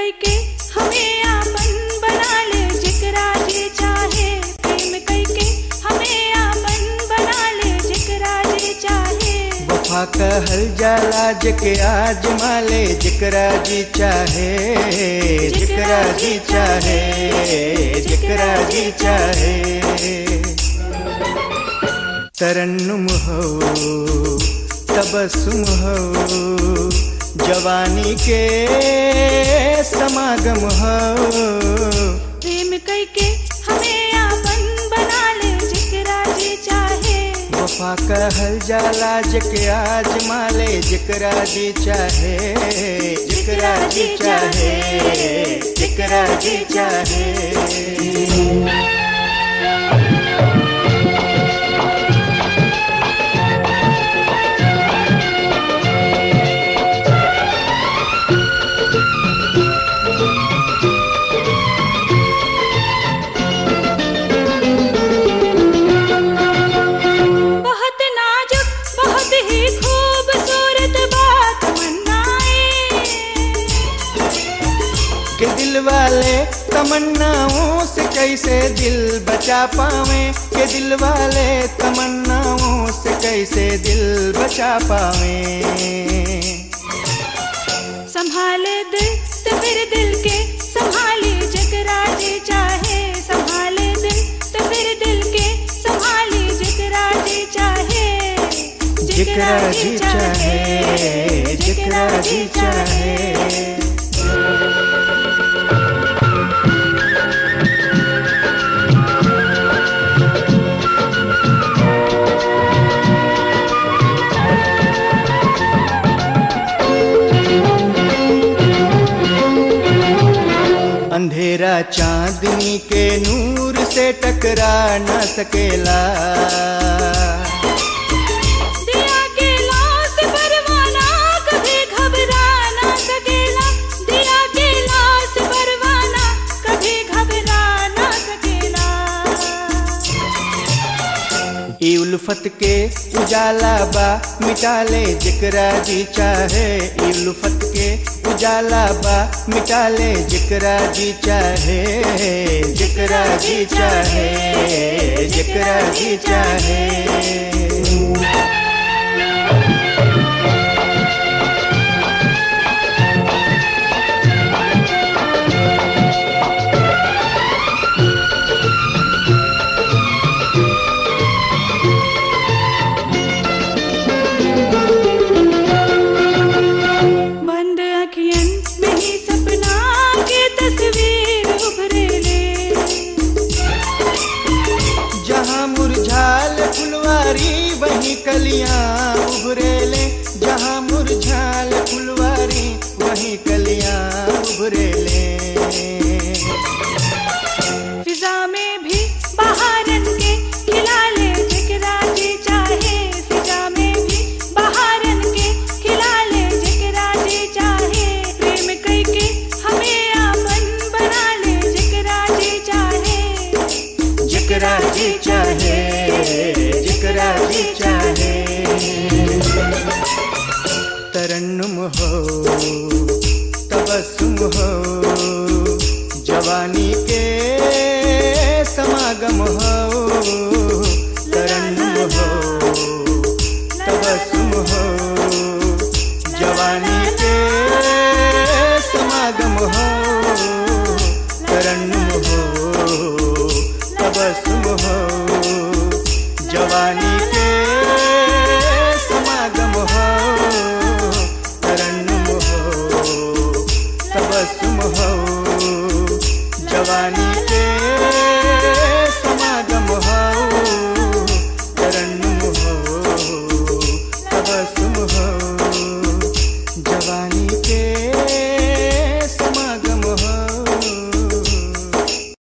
कई के हमें आपन बना ले जिकरा जे चाहे प्रेम कई के हमें आपन बना ले जिकरा जे चाहे वफा कहल जाला जके आज माले जिकरा जी चाहे जिकरा जी चाहे जिकरा जी चाहे तरन्नुम हो तबस्सुम हो जवानी के समागम हो प्रेम कई के हमें आपन बना ले जिकरा जे चाहे वफा कहल जाला जके आज माले जिकरा जी चाहे जिकरा जी चाहे जिकरा जी चाहे बहुत नाजुक बहुत ही खूबसूरत बात मन्नाए के दिल वाले तमन्नाओं से कैसे दिल बचा पावे के दिल वाले तमन्नाओं से कैसे दिल बचा पावे संभाले दिल तो फिर दिल के संभाले जकरा जे चाहे संभाले दिल तो फिर दिल के संभाले जकरा जे चाहे जिकरा जी चाहे जिकरा जी चाहे अंधेरा चांदनी के नूर से टकरा न सकेला दिया के लाश परवाना कभी घबरा ना सकेला दिया के लाश परवाना कभी घबरा ना सकेला ई उल्फत के उजाला बा मिटा ले जिकरा जी चाहे ई उल्फत के उजाला बा मिटा ले जिकरा जी चाहे जिकरा जी चाहे जिकरा जी चाहे बंद अखियन में ही सपना के तस्वीर उभरे ले जहाँ मुरझाल फुलवारी वहीं कलियां उभरेले जहाँ मुरझाल फुलवारी वहीं कलियां उभरेले फिजा में भी बहारन के खिला ले जिकरा जे चाहे फिजा में भी बहारन के खिला ले जिकरा जे चाहे प्रेम कई के हमें आपन बना ले जिकरा जे चाहे जिकरा जी चाहे जिकरा जी चाहे तरन्नुम हो तबस्सुम हो जवानी के समागम हो तरन्नुम हो तबस्सुम हो जवानी के समागम हो तरन्नुम हो तबस्सुम हो जवानी के समागम हो तरन्नुम हो तबस्सुम हो जवानी